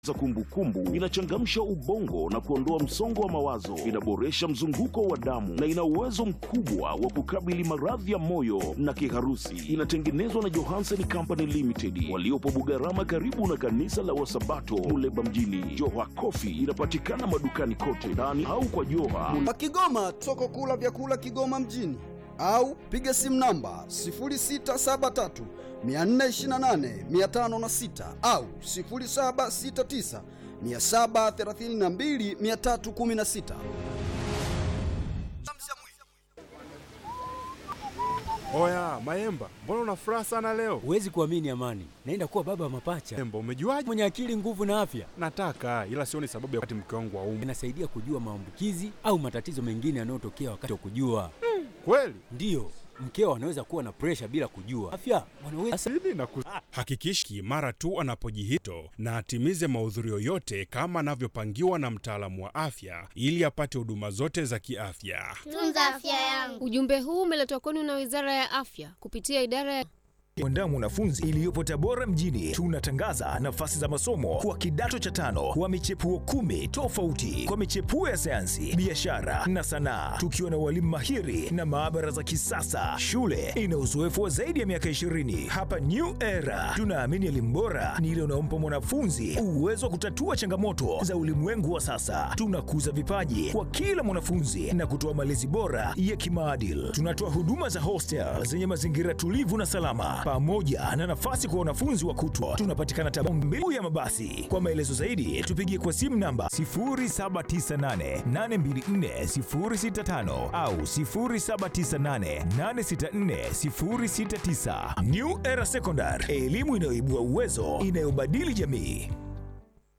za kumbukumbu, inachangamsha ubongo na kuondoa msongo wa mawazo, inaboresha mzunguko wa damu na ina uwezo mkubwa wa kukabili maradhi ya moyo na kiharusi. Inatengenezwa na Johansen Company Limited waliopo Bugarama, karibu na kanisa la Wasabato Muleba mjini. Joha Coffee inapatikana madukani kote ndani au kwa Joha Kwa Kigoma tuko kula vyakula Kigoma mjini au piga simu namba 0673 428 506 au 0769 732 316. Oya Maemba, mbona una furaha sana leo? Huwezi kuamini Amani, naenda kuwa baba wa mapacha Maemba, umejuaje? mwenye akili, nguvu na afya. Nataka ila sioni sababu ya wakati mke wangu wa umu. Inasaidia kujua maambukizi au matatizo mengine yanayotokea wakati wa kujua. Kweli? Ndiyo, mkeo anaweza kuwa na presha bila kujua. Afya wanaweza Sidi na kus... Hakikishi mara tu anapojihito na atimize mahudhurio yote kama anavyopangiwa na mtaalamu wa afya ili apate huduma zote za kiafya. Tunza afya yangu. Ujumbe huu umeletwa kwenu na Wizara ya Afya kupitia idara ya Mwandaa mwanafunzi iliyopo Tabora mjini, tunatangaza nafasi za masomo kwa kidato cha tano wa michepuo kumi tofauti kwa michepuo ya sayansi, biashara na sanaa, tukiwa na walimu mahiri na maabara za kisasa. Shule ina uzoefu wa zaidi ya miaka 20. Hapa New Era tunaamini elimu bora ni ile unaompa mwanafunzi uwezo wa kutatua changamoto za ulimwengu wa sasa. Tunakuza vipaji kwa kila mwanafunzi na kutoa malezi bora ya kimaadili. Tunatoa huduma za hostel zenye mazingira tulivu na salama, pamoja na nafasi kwa wanafunzi wa kutwa. Tunapatikana Tabora mbiu ya mabasi. Kwa maelezo zaidi, tupigie kwa simu namba 0798824065 au 0798864069. New Era Secondary, elimu inayoibua uwezo, inayobadili jamii.